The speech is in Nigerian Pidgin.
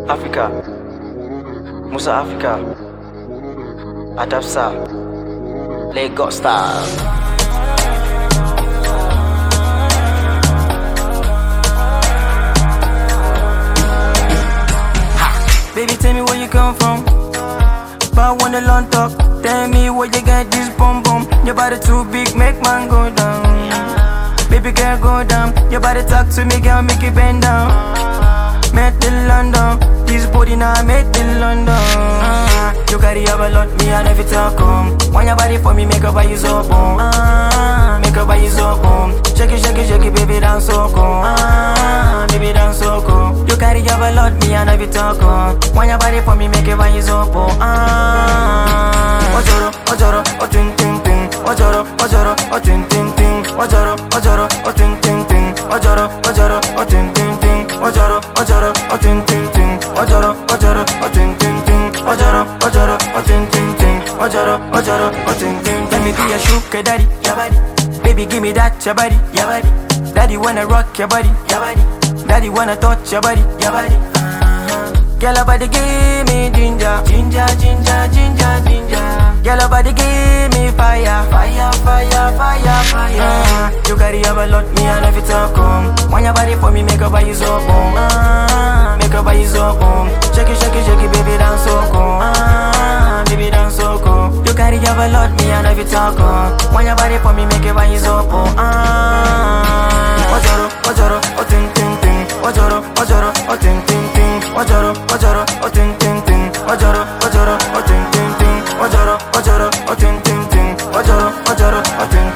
Africa, Musa Africa, Adapsa, Lagos Style. Baby, tell me where you come from. But I wanna learn talk. Tell me where you get this bum bum. Your body too big, make man go down. Baby girl, go down. Your body talk to me, girl, make it bend down. Met in London, this body now made in London. Ah, you carry up a lot, me I never talk home. Want your body for me, make up by you so boom. Ah, make up by you so boom. Shake it, shake it, shake it, baby, dance so cool. Ah, baby, dance so cool. You carry up a lot, me I never talk home. Want your body for me, make it by you so boom. Ah, ojoro, ojoro, o tin tin tin. Ojoro, ojoro, o tin tin tin. Ojoro, ojoro, o tin tin tin. Ojoro, ojoro, o tin tin tin. Ojoro, ojoro, o tin tin tin. Ojoro, ojoro, o tin tin tin. Ojoro, ojoro, o tin tin tin. Ojoro, ojoro, o tin tin tin. Let me be your sugar daddy, your body. Baby, give me that, your body, your body. Daddy wanna rock your body, your body. Daddy wanna touch your body, your body. Girl, your body give me ginger, ginger, ginger, ginger, ginger. Girl, your body give me fire, fire, fire, fire, fire. Uh, you carry up a lot, me I love you talk home. Want your body for me, make up by you so boom. Uh, make up by you so boom. Shake it, shake it, shake it, baby, dance so cool. Uh, baby, dance so cool. You carry up a lot, me I love you talk home. Want your body for me, make it by you so boom. Uh, ojoro, ojoro, o tin tin tin. Ojoro, ojoro, o tin tin tin. Ojoro, ojoro, o tin tin tin. Ojoro, ojoro, o tin tin tin. Ojoro, ojoro, o tin tin tin. Ojoro, ojoro, o tin